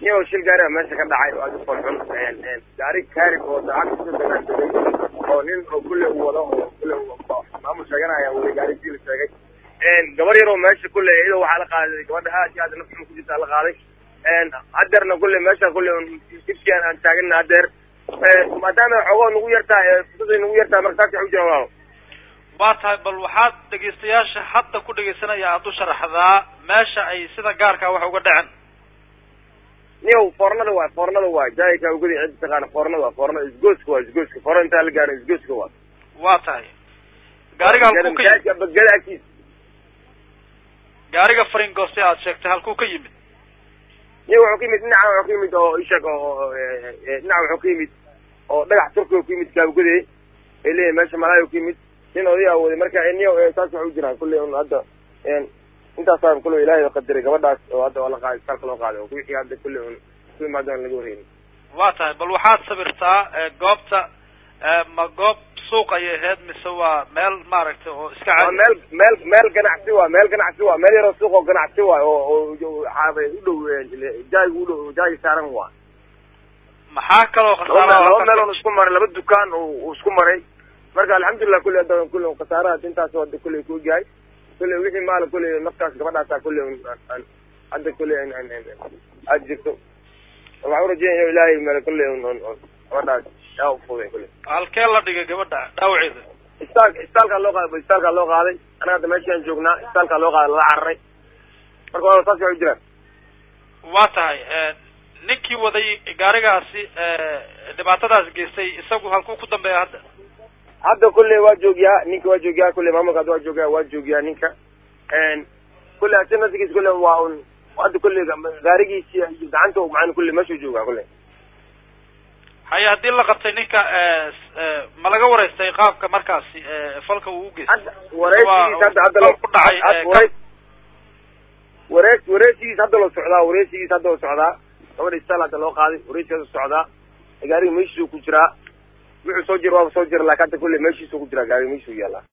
iyagoo shil gaari a meesha ka dhacay oo aad u qolxun gaari kaarib oo daacad kusoo dagaansaday oo nin oo kulle u wado oo kulle maamul sheeganaya weli gaari jil sheegay gabar yaroo meesha kulle iyadoo waxaa la qaaday gabadha aad iyo aad nafxuma ku jirtaa la qaaday hadeerna kulle meesha kulle dibkian aan taagana hadeer maadaama xoogoo nagu yartahay fursaday nagu yartahay marka saas waxay u jiraan walaalo waa tahay bal waxaad dhegaystayaasha hadda ku dhegaysanaya aada u sharaxdaa meesha ay sida gaarkaa wax uga dhacen niyow foornada waay foornada waay jaayka ugadi cid taqaana foornada waa foornada isgooska waa isgooska foorna intaan la gaarin isgooska waa waa tahay gaariga halkuu ka yimid bagada agtiisa gaariga faringoste aad sheegtay halkuu ka yimid niyo wuxuu ka yimid dhinaca wuxuu ka yimid oo ishag oo dhinaca wuxuu ka yimid oo dhagax turkiga ku yimid kaabugade ay leeyahay meesha malaayo ku yimid nin odayaa waday marka niyo saas waxay u jiraan kulley un hadda intaasaan kulle ilaahay qadaray gabadhaas oo hadda waa la qaaday isbitaalka loo qaaday oo wixii hadda kulley un ku imaadaan laga wareynin waa tahay bal waxaad sabirtaa goobta ma goob suuq ayay ahayd mise waa meel maaragtay oo iska waa caadi meel meel meel ganacsi waa meel ganacsi waa meel yaroo suuq oo ganacsi waay oo oo xaabay u dhow jaayiga u dhow jaayiga saaran waa maxaa kaloo laba meel laba meel khasaara on isku maray laba dukaan uu isku maray marka alxamdulilah kulley hadda kulley khasaaraha intaas hadda kulley ku ogyahay kulley wixii maala kulley naftaas gabadhaasa kulley aan hadda kulley aad jirto waxaan urajeynaya ilaahay meel kulley gabadhaas yaa ufuday kulley halkee la dhigay gabadha dhaawaceeda isbitaal isbitaalkaa loo qaaday isbitaalkaa loo qaaday anaga hadda meeshaan joognaa isbitaalkaa loo qaaday lala cararay marka waa saas waxay u jiraan waa tahay ninkii waday gaarigaasi dhibaatadaas geystay isagu halkuu ku dambeeya hadda hadda kulley waa joogiyaa ninka waa joogiyaa kulley maamulka hadda waa joogiyaa waa joogiyaa ninka kulley asi naftigiis kulley waa un hadda kulley gaarigiisi iyo gacanta macana kulley meeshuu joogaa kulley haye haddii la qabtay ninka ma laga wareystay qaabka markaasi falka uu u geystay hadda wareysigiis hadda hadda loo ku dhacay had- wareys wareys wareysigiis hadda loo socdaa wareysigiis hadda loo socdaa gabadha isbitaal hadda loo qaaday wareysigiis hadda socdaa gaariga meeshiisuu ku jiraa wuxuu soo jira waaba soo jira laakin hadda kulley meeshiisuu ku jiraa gaariga meeshuu yaallaa